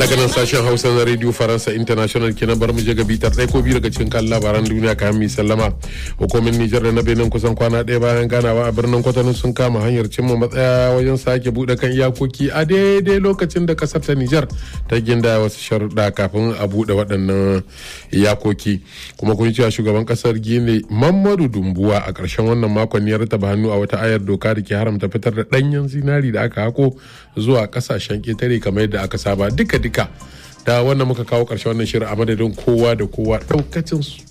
daga nan sashen hausa na radio faransa international kenan bar mu je ga bitar ɗaya ko biyu daga cikin kan labaran duniya kayan mai sallama hukumin nijar da na benin kusan kwana ɗaya bayan ganawa a birnin kwatano sun kama hanyar cimma matsaya wajen sake buɗe kan iyakoki a daidai lokacin da kasar ta nijar ta ginda wasu sharuɗa kafin a buɗe waɗannan iyakoki kuma kun cewa shugaban kasar gine mamadu dumbuwa a ƙarshen wannan makon ya rataba hannu a wata ayar doka da ke haramta fitar da ɗanyen zinari da aka hako zuwa ƙasashen ƙetare kamar yadda aka saba duka duka da wannan muka kawo ƙarshen wannan shirin a madadin kowa da kowa ɗaukacin su